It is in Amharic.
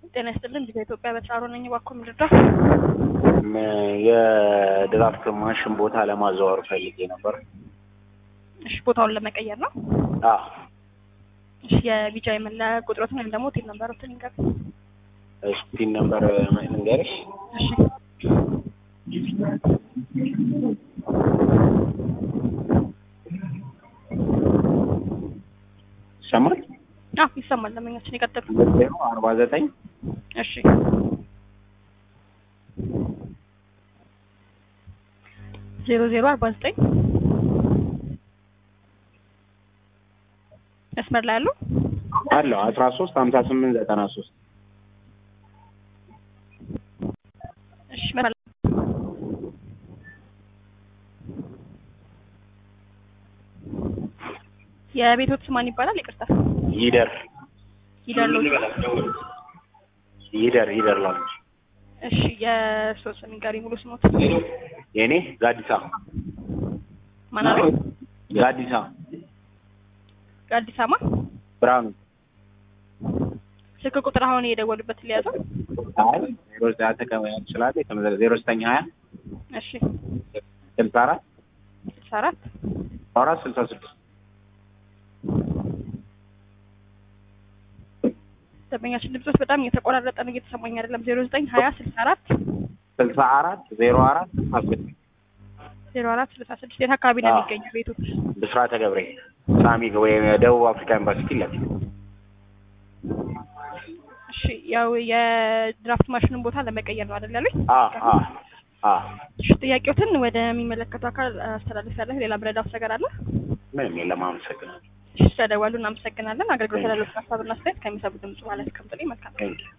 ጤና ይስጥልን ቪዛ ኢትዮጵያ በተራሮ ነኝ። እባክዎ ምንድን ነው? የድራፍት ማሽን ቦታ ለማዘዋወር ፈልጌ ነበር። እሺ ቦታውን ለመቀየር ነው። አዎ እሺ የቪዛ የመለያ ቁጥሮትን ወይም ደግሞ ቲን ነምበሮትን ይንገር። እሺ ፒን ነምበር ልንገርሽ። እሺ ይሰማል? አዎ ይሰማል። ለመኛችን ይቀጥሉ። ሁለት ዜሮ አርባ ዘጠኝ እሺ ዜሮ ዜሮ አርባ ዘጠኝ መስመር ላይ ያለው አለው አስራ ሶስት ሀምሳ ስምንት ዘጠና ሶስት እሺ መስመር ላይ የቤቶት ማን ይባላል? ይቅርታ ይደር ይደርሎ ይደር ይደር ላሉች እሺ የእርስዎ ስም ይንገሩኝ ሙሉ ስሞት የእኔ ጋዲሳ ማን አለ? ጋዲሳ አዲስ አበባ ብርሃኑ ስልክ ቁጥር አሁን የደወሉበት ሊያዘው አይ ዜሮ ዘጠኝ ተቀበያ ትችላለ የተመዘገ ዜሮ ዘጠኝ ሀያ እሺ ስልሳ አራት ስልሳ አራት አራት ስልሳ ስድስት ደንበኛችን ድምጾች በጣም እየተቆራረጠ ነው፣ እየተሰማኝ አይደለም። ዜሮ ዘጠኝ ሀያ ስልሳ አራት ስልሳ አራት ዜሮ አራት ስልሳ ስድስት ዜሮ አራት ስልሳ ስድስት የት አካባቢ ነው አዎ። የሚገኘው ቤቶች? ብስራተ ገብርኤል ሳሚ ወይም የደቡብ አፍሪካ ኤምባሲ ፊት ለፊት እሺ ያው የድራፍት ማሽኑን ቦታ ለመቀየር ነው አይደል ያሉኝ? አ አ አ እሺ ጥያቄዎትን ወደሚመለከተው አካል አስተላልፍ ያለሁ። ሌላ ብረዳው ነገር አለ? ምንም የለም። አመሰግናለሁ። እሺ ስለደወሉ እናመሰግናለን። አገልግሎት ያለው ሀሳብና አስተያየት ከሚሰቡ ድምጽ ማለት ከምጥሌ መልካም ቴንኪው